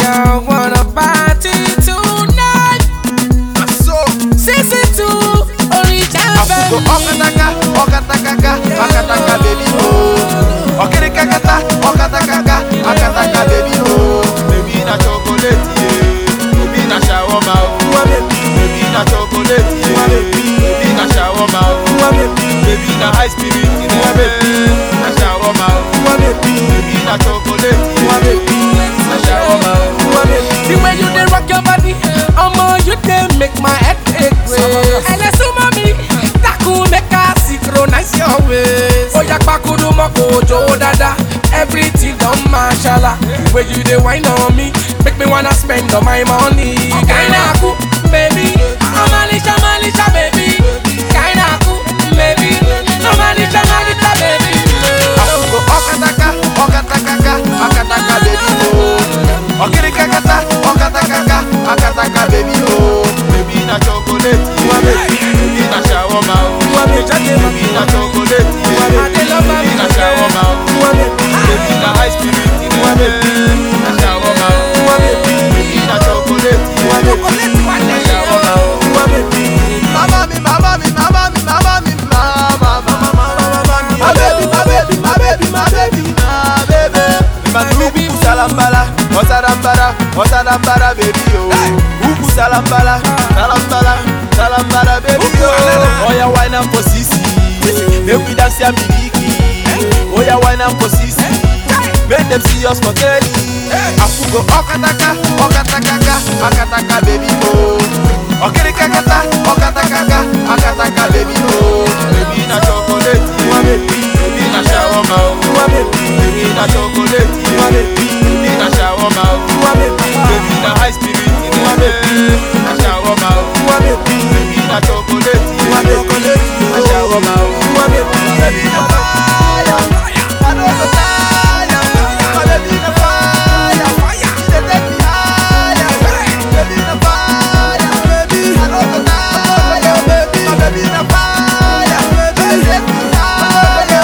I wanna party tonight. So, Sixty two, Orija Afugo ọkataka, ọkatakaka, akataka baby oh. Ọkirikakata, ọkatakaka, akataka baby oh. Baby na chocolate yeah. Baby na shawarma oh. Baby na chocolate yeah. Baby na shawarma oh. Baby na high spirit yeah. Na shawarma oh. Baby na chocolate yeah. Na shawarma oh. The way you dey rock your body, omo you dey make my head ache. Ẹlẹ́sùn mọ́ mi, dákun make I synchronize your waist. Oya pakudu mọ́ kò jó dada, everything don mashala. The way you dey whine on me, make me wanna spend all my money. Kaina ku, baby, Amalisha Malisha baby. Kaina ku, baby, Amalisha Malisha baby. Afugo ọkataka, ọkatakaka, akataka baby oh. Ọkirikakata, ọkatakaka, akataka baby oh. Baby na chocolate yeah. Baby na shawarma oh. Baby na chocolate yeah. I dey love my Baby na shawarma oh. Baby na high spirit yeah. Na shawarma oh. Baby na chocolate yeah. Na shawarma oh. Mama mi, mama mi, mama mi, mama mi, mama, mama, mama, mama, my baby, my baby, my baby, my baby, my baby. Mandugu salambala, oh salambala, oh salambala, baby oh. Ugu salambala, salambala, salambala, baby oh. Oh yeah, wine and for sisi, make we dance ya miliki. Oh yeah, wine and for sisi, make them see us for telly. Afugo okataka, okatakaka, akataka, baby oh. Okirikakata, okatakaka, akataka, baby oh. Baby na chocolate, yeah. baby na shawarma oh. Baby na chocolate, yeah. baby na shawarma oh. Baby na high spirit, yeah. na shawarma oh. Baby na chocolate, yeah. na shawarma oh. Baby na fire, I know the tire. My baby na fire, she dey take me higher. Baby na fire, baby I know the tire. Baby, my baby na fire, baby she take me higher.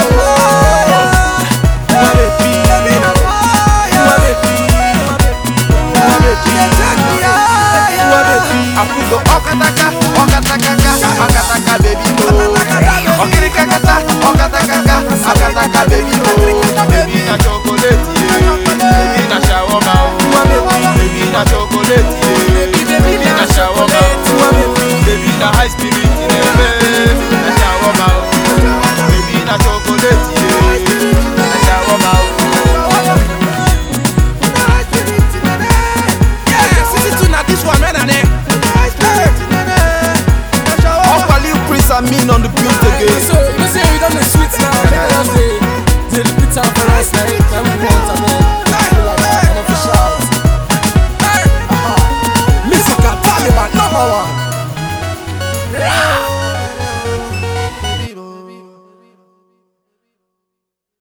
My baby, baby na fire, my baby, my baby she dey take me higher. Afugo ọkataka, ọkatakaka, akataka baby oh. Ọkirikakata, ọkatakaka, akataka baby oh. Baby na chocolate yeah. Baby na shawarma oh. Baby na chocolate yeah. Baby na shawarma oh. Baby na high spirit yeah. Na shawarma oh. Baby na chocolate yeah. Na shawarma oh. Sixty two na this one, man, and then. Ọkwali Prince Amin on the build again. So, you know, say we done the sweet now. Make us just say, they repeat am for us, like, that we want, and then, we like that, and official. Hey, aha. Musical Taliban number one. Yeah.